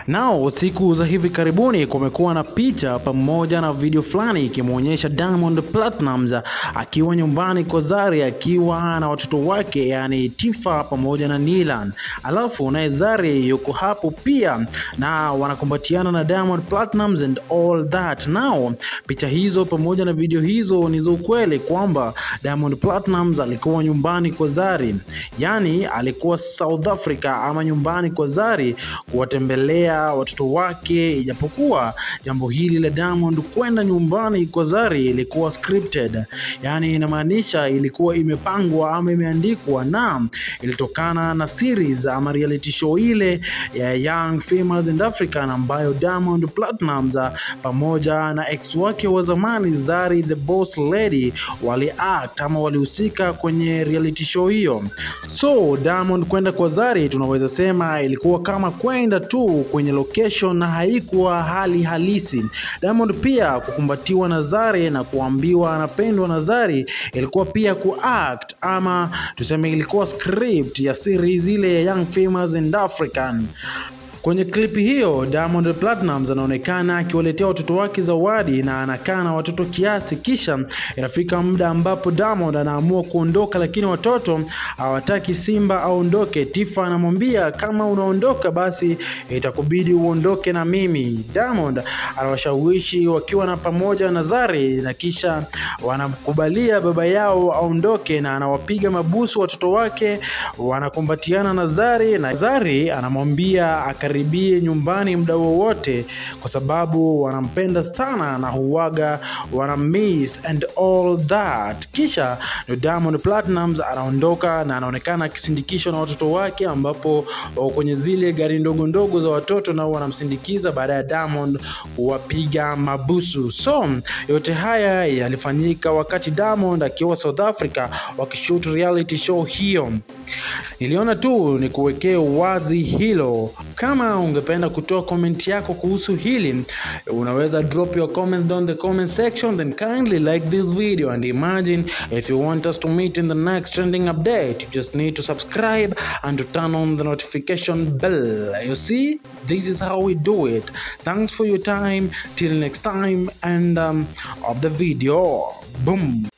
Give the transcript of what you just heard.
Nao siku za hivi karibuni kumekuwa na picha pamoja na video fulani ikimwonyesha Diamond Platnumz akiwa nyumbani kwa Zari akiwa na watoto wake yani Tifa pamoja na Nilan, alafu naye Zari yuko hapo pia na wanakumbatiana na Diamond Platnumz and all that. Nao picha hizo pamoja na video hizo ni za ukweli kwamba Diamond Platnumz alikuwa nyumbani kwa Zari, yani alikuwa South Africa ama nyumbani kwa Zari kuwatembelea watoto wake, ijapokuwa jambo hili la Diamond kwenda nyumbani kwa Zari ilikuwa scripted, yani inamaanisha ilikuwa imepangwa ama imeandikwa na ilitokana na series ama reality show ile ya Young Famous in Africa ambayo Diamond Platnumz pamoja na ex wake wa zamani Zari the Boss Lady wali act ama walihusika kwenye reality show hiyo. So Diamond kwenda kwa Zari tunaweza sema ilikuwa kama kwenda tu kwenye location na haikuwa hali halisi. Diamond pia kukumbatiwa na Zari na kuambiwa anapendwa na Zari ilikuwa pia kuact ama tuseme ilikuwa script ya series ile ya Young Famous and African. Kwenye klipi hiyo Diamond Platnumz anaonekana akiwaletea watoto wake zawadi na anakaa na watoto kiasi, kisha inafika muda ambapo Diamond anaamua kuondoka, lakini watoto hawataki Simba aondoke. Tifa anamwambia kama unaondoka basi itakubidi uondoke na mimi. Diamond anawashawishi wakiwa na pamoja na Zari na kisha wanamkubalia baba yao aondoke, na anawapiga mabusu watoto wake, wanakumbatiana na Zari na Zari anamwambia akaribie nyumbani muda wowote kwa sababu wanampenda sana na huwaga wana miss and all that. Kisha ndio Diamond Platnumz anaondoka na anaonekana akisindikishwa na watoto wake, ambapo wako kwenye zile gari ndogo ndogo za watoto nao wanamsindikiza baada ya Diamond kuwapiga mabusu. So yote haya yalifanyika wakati Diamond akiwa South Africa wakishoot reality show hiyo. Niliona tu ni kuwekea wazi hilo. Kama ungependa kutoa comment yako kuhusu hili, unaweza drop your comments down the comment section, then kindly like this video and imagine if you want us to meet in the next trending update, you just need to subscribe and to turn on the notification bell. You see, this is how we do it. Thanks for your time. Till next time, and um, of the video. Boom.